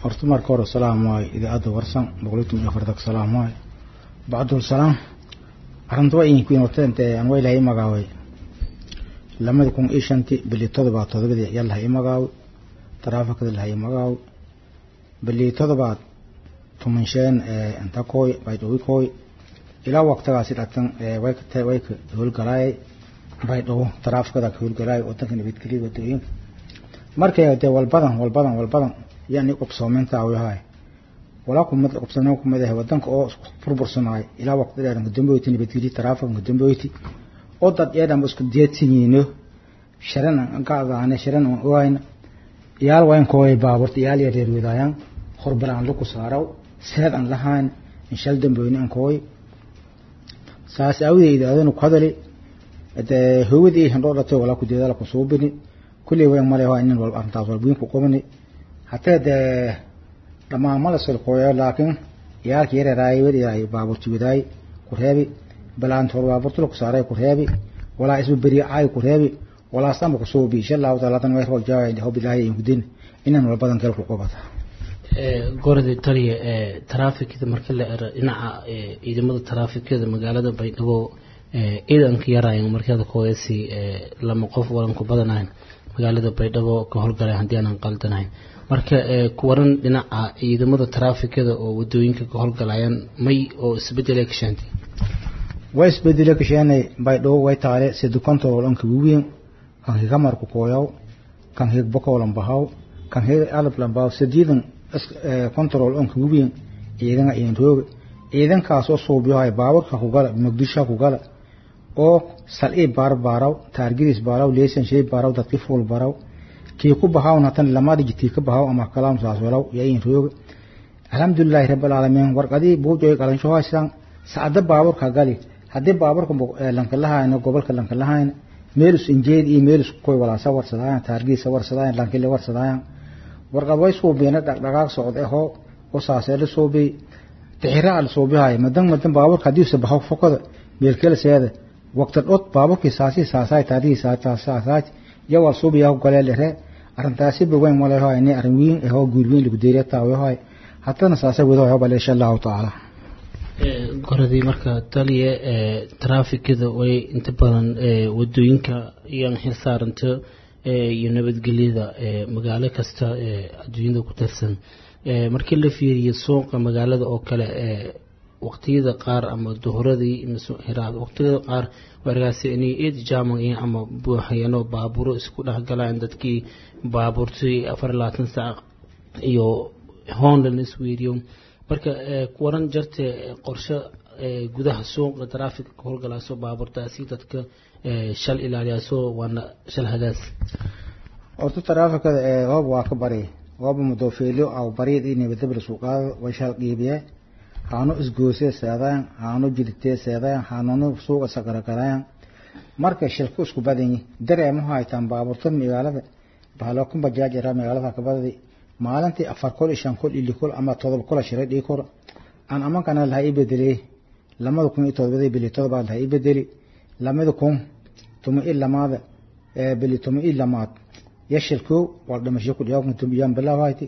horta marka hore salaam waayo idaacadda warsan boqoliitan iyo afartak salaam waayo bacdul salaam arrinta waa idinku inotente aan waa ilahay magaaway lamada kun iyo shanti bili todobaad todobadii ayaa lahay magaawi taraafikada lahay magaawi bili todobaad tumansheen inta kooy baydhawi kooy ilaa waqtigaasi dhatan way ka howlgalaayay baydhawo taraafikada ka howlgalaayay wadanka nabadgelyada wadooyinka markay dee walbadan walbadan walbadan yani qubsoomeynta awihaay walaa kumad qubsoomeyn kumid ah wadanka oo burbursanaay ilaa waqti dheer ngudamboyti nabadgelyo taraafik ngudamboyti oo dad yeedhan isku deedsanyiino sharan gaagaane sharan aan oayna iyaal wayn kooy baaburta iyaal ya reer wadaayaan horbalaan lagu saaraw seed aan lahaan inshal damboyne aan kooy saas awdeeda adana ku hadali dee hoowadii handhoo dhatay walaa ku deedaala ku suubini kulley wayn male waa inin walba arrintaas walbiin ku qubani hatee dee dhammaan mala silkooyo laakiin iyaalka yareeraay wadaay baaburti wadaay ku reebi balaanta hor baaburta lagu saaray ku reebi walaa isba beriya caay ku reebi walaa samba ku suubi insha allahu taala tan way rojaay hob ilaahay in gudin inan walbadan kale ku qubata gorda taliya taraafikada marka la ero dhinaca ciidamada taraafikada magaalada baydhabo ciidanka yaraayan markada kooyasi lama qof walan ku badanayn magaalada baydhabo ka howlgalay haddii aanan qaldanayn marka kuwaran dhinaca ciidamada taraafikada oo wadooyinka ka howlgalayaan may oo isbedela ka sheentay way isbedele ka sheenay baydhabo way taale sida control anka wiin kan higa marku kooyaw kan hig bokolan bahaw kan hig alab lambaw sidiidan control anka wiin ciidana in roog ciidankaas oo suubiyahay baaburka ku gala muqdisho ku gala oo sal'i baar baaraw taargidis baaraw leesan shay baaraw dadkii fuul baaraw kii ku bahaawna tan lama dhigtii ka bahaw ama kalaam saas walaw yayin roog alxamdulillahi rabbil alamin warqadii buujoy qalansho haysan saada baaburka gali haddii baaburka lanka lahayno gobolka lanka lahayna meelus injeed iyo meelus koy walaasa warsadaayan taargiisa warsadaayan lankile warsadaayan warqad way suubiina dhaqdhaqaaq socod ahoo oo saasee la suubiy tixira la suubihay madan madan baaburka haddii se bahaw fokoda meelkela seeda waqti dhod baaburkii saasi saasaay taarigii saasaay iyo wal suubiya goleel ere arrintaasi baweyn malehoy ni arrin wiin ahoo guul weyn lagu deeriya taawahoy haddana saasa wadahoy bale insha allahu tacaala goradii marka taliya taraafikada way inta badan wadooyinka iyaan xil saaranto iyo nabadgelyada magaalo kasta adduunyada ku tirsan markii la fiiriyo suuqa magaalada oo kale waqtiyada qaar ama duhuradii waqtiyada qaar wargaasi inay eed jaaman ama buuxayano baaburo isku dhexgalaan dadkii baabuurtii afar labaatan saac iyo hoonlan isweeriyo marka waran jarte qorshe gudaha suuqa taraafika ka howlgalaaso baabuurtaasi dadka shal ilaaliyaaso waana shal hagaas horta taraafikada hoob waa ka bari hooba mudoofeelyo aw bariyad iyo nabadabla suuqaada way shal qiibiye haano isgoosee seedayan haano jiditee seedayan haanonu suuqa sagaragalayan marka shilku isku badanyi dareemaha haytaan baabuurta magaalada bahalookan bajaaj yaraa magaalada kabadadi maalintii afar kol iyo shan kol iyo li kol ama todoba kola shiray dhii kor aan amankana laha ii bedeley lamada kun iyo todobadii bili todobaad laha ii bedeli lamada kun tuma i lamaada bili tuma i lamaad yashilko wal dhamasho ku dhiyaan bilaabayti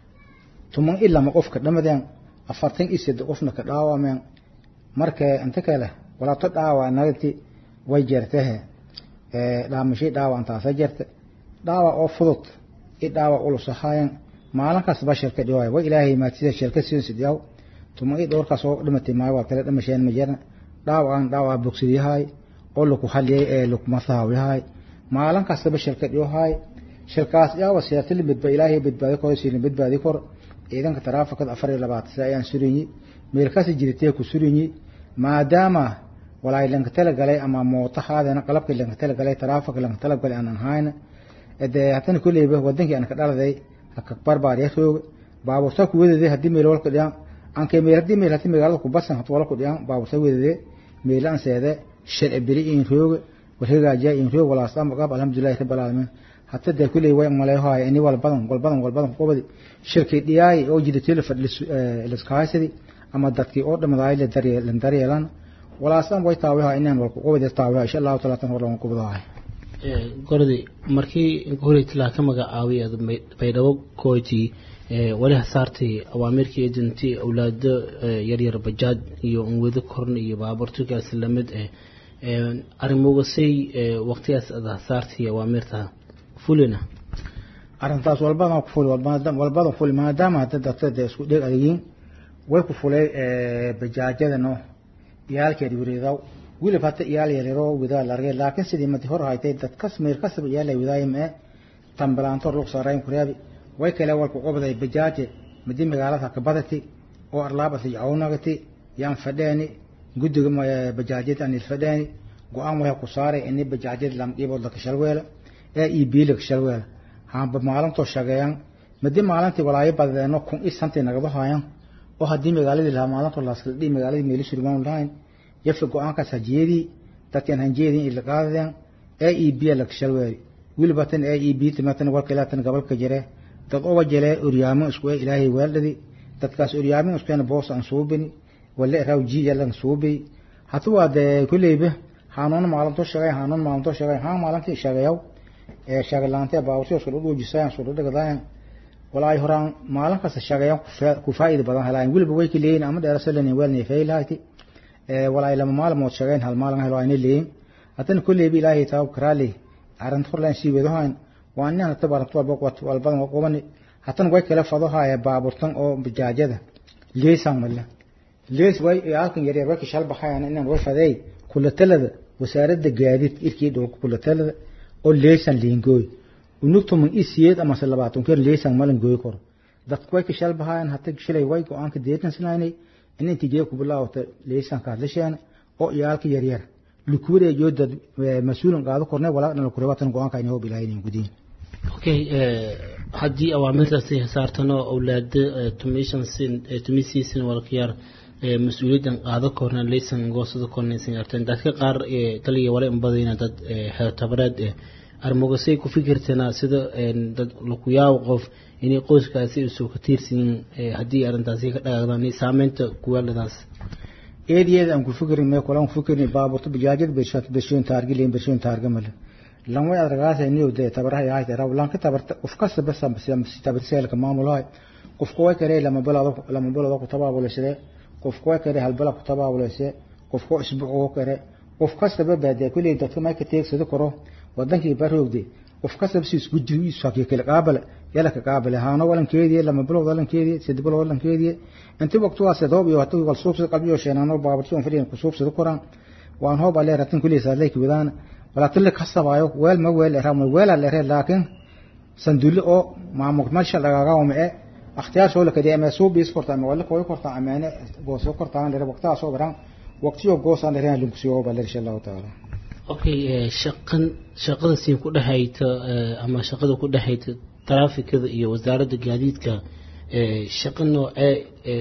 tuman i lama qofka dhamadeen afartan iyo saddex qofna ka dhaawameen marka inta kale walaato dhaawa nagti way jeertehe dhaamashay dhaawa intaasa jirta dhaawa oo fudud i dhaawa ulusahayan maalin kastaba shirka dhiwaay way ilaahay maatida shirka siin sidyaw tuma i dhowrkaas oo dhimatay maayo waa kale dhamasheen ma jirna dhaawaan dhaawaa bogsadiyahay oo laku haliyay ee lakumasahawiyahay maalin kastaba shirka dhiwahay shirkaas yaawa siyaasili midba ilaahay badbaadi kor siina badbaadi kor ciidanka taraafikada afar iyo labaatan sida ayaan surinyi meelkaasi jiritee ku surinyi maadaama walaay lanka talagalay ama mootahaadana qalabkii lanka talagalay taraafika lanka talagalay aan ahayna dee haddana kolleyba wadankii aan ka dhaladay haka barbaariya rooga baabuurta ku wadade haddii meel walka dhiyaan anke meel haddii meel haddii magaalada ku basan hata wala ku dhiyaan baabuurta wadade meel aan seede sharci beri in rooga warhagaajiya in roog walaastaan maqaab alxamdulillahi rabbil caalamiin hata dee kulley way maleehohay ini walbadan walbadan walbadan qobadi shirkii dhiyaay oo jidatay la fadhi liskahaysadi ama dadkii oo dhamadaay la daryeelan daryeelan walaasaan way taawaha inaan walku qobadi taawaha insha allahu taala tan hor lagu qobadahay gordi markii horeytilaa ka magacaabay baydhabo kooti wali hasaartay awaamirkii eedantii awlaado yaryar bajaaj iyo unwado korn iyo baabuurtugaas lamid ah arrimogasay waqtigaas ad hasaartay awaamirta fulina arrintaas walbadan ku fuli walbadan fuli maadaama hadda dadka dee isku dheeg adegiin way ku fulay bajaajadano iyaalkeed wiridaw wilib hata iyaal yaryaroo widaa la argay laakiin sidii madi hor haytay dadkas meel kasaba iyaala widaaya mee tambalaantor lug saarayn kuraabi way kale walku qobday bajaaje madi magaalada kabadati oo arlaabasi awnagati yaan fadheeni guddiga bajaajyada anil fadheeni go-aan way ku saaray ini bajaajyada lamdhiibood laka shalweela ee ii biila ka shalweela haanba maalintoo shageeyan madi maalintii walaayo badeeno kun i santii nagaba haayan oo haddii magaaladii lahaa maalintoo laaskala dhii magaaladii meeli surmaan lahayn yafa go-aankaas hajeedii dadkan hanjeedii ila qaadadeen ee ii biya laka shalweeli wilibatan ee ii bii timatan walkalaatan gabalka jire dad oga jele oryaamo isku ee ilaahay weeldhadi dadkaas oryaamo iskuena boos aan suubini wale raw ji yalan suubi hatu waa dee kulleyba hanuun maalinto shaqay hanuun maalinto shaqay haan maalintii shaqayaw ee shaqalaantee baabursi isku dhuujisayaan isku dhigadayan walaay horaan maalin kasta shaqayan ku faa'iida badan helaan weliba way ka leeyihin ama dheerasalan weelnay faylahayti ee walaay lama maalmood shaqayn hal maalin helo ayna leeyin haddana kulleyba ilaahay taab karaali arrinta horlaan sii wadahayn waa nin hata baranto walbadan qobani hatan way kala fadohaya baaburtan oo bajaajada leesan mala lees way halkan yaryar way ka shalbaxayaan inaan way fadeey kulatalada wasaaradda gaadiid irkii dhulka kulatalada oo leesan liingooy unugtuman isiyeed ama se labaatan keer leesan malan gooy koro dadku way ka shalbaxayaan hata shilay way go-aanka deetan sinaynay in intii jee ku bilaawata leesanka hadlasheena oo iyaalka yaryar lukuwareejiyo dad mas-uulan qaado kornay walaa dhan kureebatan go-aanka inay hob ilaahaynayn gudiin okay haddii awaamirtaasi saartano awlaado tumishan sin tumisiisin walkayaar mas-uuliyaddan qaado korna laysan goosada kornaysan yarteen dadka qaar taliya wala inbadayna dad tabareed armogasay ku fikirtana sida dad lakuyaawo qof inay qoyskaasi usoo ka tiirsiin haddii arrintaasi ka dhagaagdaan saameynta kuwaaladaas eedyada aan ku fikirin mee kulan ku fikirin baaburta bajaajada beshat beshoon taargi leen beshoon taarga male lan way adragaasa niyo de tabaraha yahay te raw lan ka tabarta qof kasta bas si tabarseelka maamulahay qof kuwa kale lama balado lama balado ku tabaabulashade qof kuwa kale hal bala ku tabaabulashade qof kuwa isbuuc kale qof kasta babaade kulay dadka ma ka teegsado karo wadankii baroogde qof kasta si isku jiri isu hakiyo kale qaabala yala ka qaabala haano walankeedii lama balod walankeedii sidii balod walankeedii inta waqtigaas doob iyo hatu wal suubsad qalbiyo sheenano baaburtoon fadhiyan ku suubsado koraan waan hoob ale ratin kulay saadlay kibadaan wala tille kasabaayo weel ma weel ramo weela leere laakiin sanduulle oo maamul meesha lagaga wamee اختيار شو لك دي ام سو بيس كورتا ما ولا كوي كورتا امانه غوسو كورتا لره وقتا سو بران وقتيو غوسا لره لنكسيو بل ان شاء الله تعالى okay shaqan shaqada siin ku dhahayta ama shaqada ku dhahayta taraafikada iyo wasaaradda gaadiidka shaqa noocee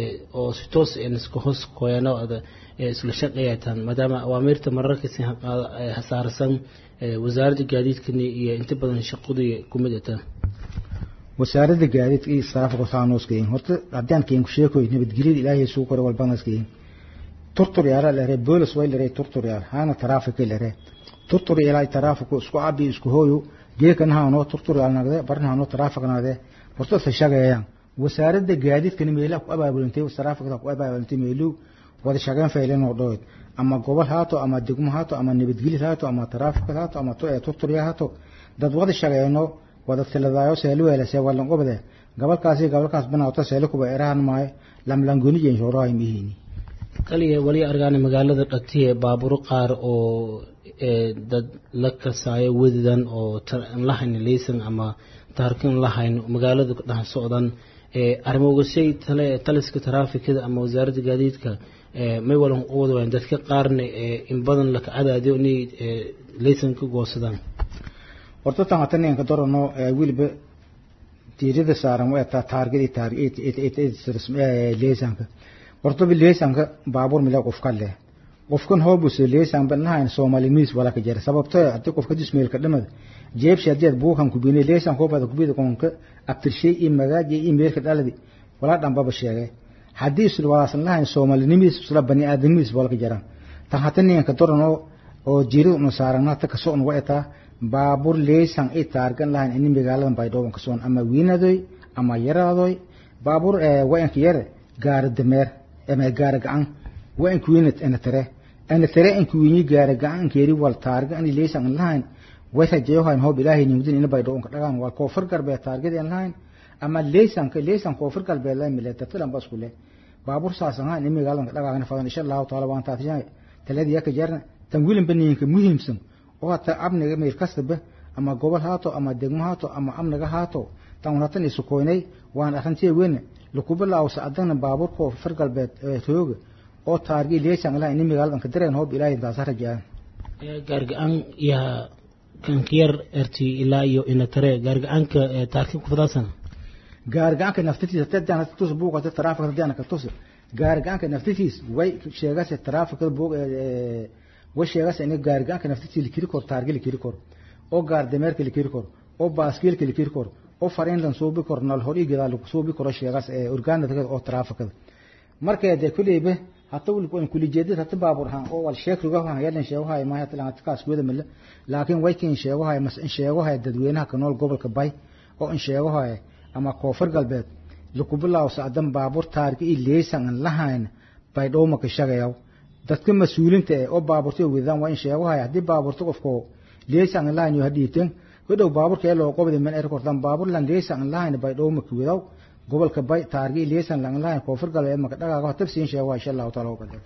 oo si toos iska hoos koyano isla shaqeeyatan maadaama awaamirta mararka si hasaarsan wasaaradda gaadiidkani iyo inta badan shaqadu ku mid ata wasaaradda gaadiidka iyo sarafka saanooskayin horta haddaan keen ku sheekoy nabadgelyada ilaahay suu kore walbanaskayin turtur yaala lere boolis way lere turtur yaal haana taraafika lere turtur ilaa taraafiku isku abi isku hooyo geekan haano turtur yaal nagde barin haano taraafik nagde horta sa shaqeeyaan wasaaradda gaadiidkani meelaha ku abaabulantay taraafika ku abaabulantay meelu wada shaqeyn faylan oo dhood ama gobol haato ama degmo haato ama nabadgelyo haato ama taraafik haato ama turtur haato dad wada shaqeeyno wada tiladaayo seelu weelase walan qobde gabalkaasi gabalkaas banaato seelu kuba erahan maayo lamlangoni jeen shoraay mihiini kaliya wali argaana magaalada dhatiye baaburo qaar oo dad la kasaayo wadidan oo lahayn laysan ama taarkin lahayn magaalada dhex socdan arrimogashay taliska taraafikada ama wasaaradda gaadiidka may walan wada wayan dadka qaarna in badan laka cadaadiyo inay laysan ka goosadaan horta tan hata ninka dorano wiliba tiirada saaran waa taa taargadi leesanka horta bi leesanka baabuur mila qofka leh qofkan hoobuse leesan banahayn soomaali miis wala ka jira sababto hadii qofka jismeelka dhamad jeebshi hadii buukan ku bine leesan ko bada ku bida konka abtirshay i magaaji i meelka dhaladi wala dhanbaba sheegay haddii isu waasan lahayn soomaali miis isla bani aadamiis wala ka jira tan hata ninka dorano oo jiru nu saarana ta kasoo nu waetaa baabuur leesan ay taargan lahayn in magaaladan baydhabo kasoon ama wiinadoy ama yaraadoy baabuur wayanka yare gaari dameer ama gaari gacan wayanka wiinat ana tare ana tare anka wiinyi gaari gacan ankeeri wal taarga ani leysan an lahayn way rajayohayn hoob ilaahay nimdin ina bay dhoonka dhagaan waa koofar galbeed taargadi an lahayn ama leysanka leysan koofar galbeed la mile tatilan bas kule baabuur saasan haan imi gaalanka dhagaagana fadan insha allahu taala waan taatijan taladi yaka jarna tan wilan baniinka muhiimsan oo hata abniga meel kastaba ama gobol haato ama degmo haato ama amniga haato tan waratan isu koynay waan arrintii weyn lukubilaaw sacadana baabuurka far galbeed tooga oo taargi leesan laha ini magaalada ka dareen hoob ilaahay intaasa rajaan gaarga-aan yaa kankiyar erti ilaa iyo inatare gaarga-aanka taarki kufadaasana gaarga-aanka naftitiisa tadaan tus buuqata taraafika tadaan ka tus gaarga-aanka naftitiis way sheegase taraafika buuq way sheegase in gaarga-aanka naftitiisa likiri kor taargi likiri kor oo gaar dameerka likiri kor oo baaskiilka likiri kor oo fariinlan suubi kor nal hor igidaa lagu suubi koro sheegas orgaanada oo taraafikada markee dee kuleybe hata wulkuan kulijeedid hata baabur han oo wal sheekrigahan yalan sheegahay ma hata lan kaas wada mille laakiin way kin sheegahay mas in sheegahay dadweynaha ka nool gobolka bay oo in sheegahay ama koonfur galbeed lukubilaaw sacdan baabur taarki i leysan an lahayn bay dhowma ka shagayaw dadka mas-uulinta eh oo baaburta wadaan waa in sheegahay haddii baaburta qofko leysan an lahayn yo hadhiiteen hodhow baaburka ee loo qobdi man erkortan baabur lan leysan an lahayn bay dhowma ka wadaw gobolka bay taargi leysan lan lahayn koonfur galbeed maka dhagaaga tafsiin sheegahay insha allahu taala uqadar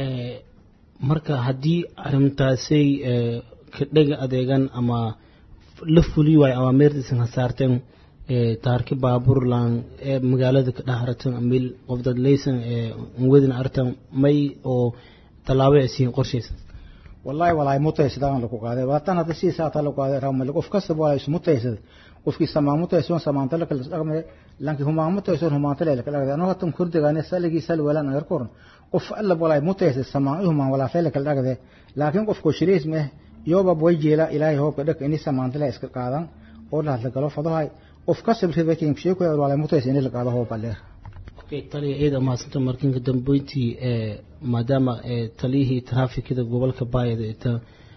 marka haddii arrintaasay ka dhega adeegan ama la fuli waayo awaameerdiisan hasaarteen taarki baaburlan ee magaalada ka dhaharatan amil qofdad leysan wadin artan may oo tallaabo ay siin qorshaysan wallahi walaay mutaysadaan lagu qaaday waatan hadda si saata lagu qaaday ramal qof kasta waa is mutaysad qofkii samaa mutaysan samaanta la kala dhaqmay lanki humaa mutaysan humaanta la kala dhaqday anoo hatan kurdigaane saligi sal walan agar koran qof alla walaay mutaysad samaa humaa wala feel kala dhaqday laakiin qofko shiriis meh yoba boy jeela ilaahay hoobka dhaq ini samaanta la iska qaadan oo la hadla galo fadahay qof ka sabrida kin sheeko walaay mutaysan in la qaado hoobka leer taliya ciida mahadsanta markinka dambeyntii maadaama taliyihii traafikada gobolka baayada ita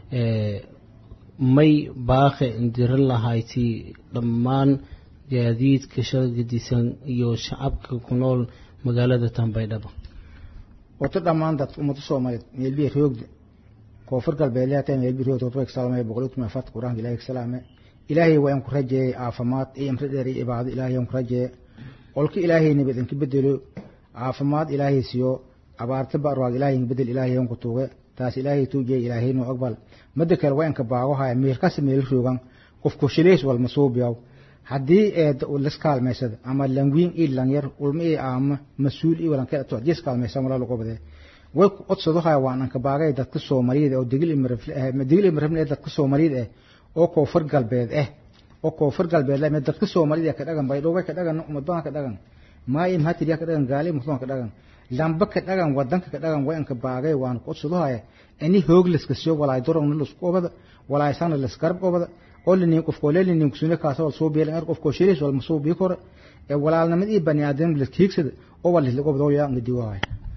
may baaqe indiran lahayti dhammaan gaadiidka shalgadisan iyo shacabka ku nool magaalada tambaydhaba wato dhammaan dadka ummada soomaaliyeed meelbiya roogda koonfur galbeed leeyahay meelbiya roogda wadwayka salaamay boqolkiiba afarta quraanka ilaahay ka salaame ilaahay waa in ku rajeeyay caafimaad iyo imri dheer iyo cibaado ilaahay aan ku rajeeyay qolka ilaahay nabad inka bedelo caafimaad ilaahay siiyo abaarta barwaag ilaahay inka bedel ilaahay aan ku tuuge taas ilaahay tuujiyay ilaahay noo aqbal mada kale waa inka baagohaya meel kasta meel roogan qofku shileys wal masuubiyaw haddii eed liskaalmaysada ama langwiin iyo langyar ulma iyo aama mas-uul iyo walankeed ato haddii iskaalmaysan walaa lagu badee way ku codsadohaya waan anka baagay dadka soomaaliyada oo degil digil imarabne ee dadka soomaaliyada ah oo koonfur galbeed ah oo koonfur galbeed leh dadka soomaalida ka dhagan baydhowbay ka dhagan umadbaan ka dhagan maayim hatiriya ka dhagan gaali muslima ka dhagan lamba ka dhagan wadanka ka dhagan way anka baagay waan ku codsadohaya ini hooglaska siyo walaay dorogna lasku obada walaay sana lasgarab obada oo linin qofko lelinin kusune kaasa wal soo beelan qofko shiris wal masuu bi kore ee walaalnimada iyo bani aadam la kiigsada oo wal la obado yaa ngadi waay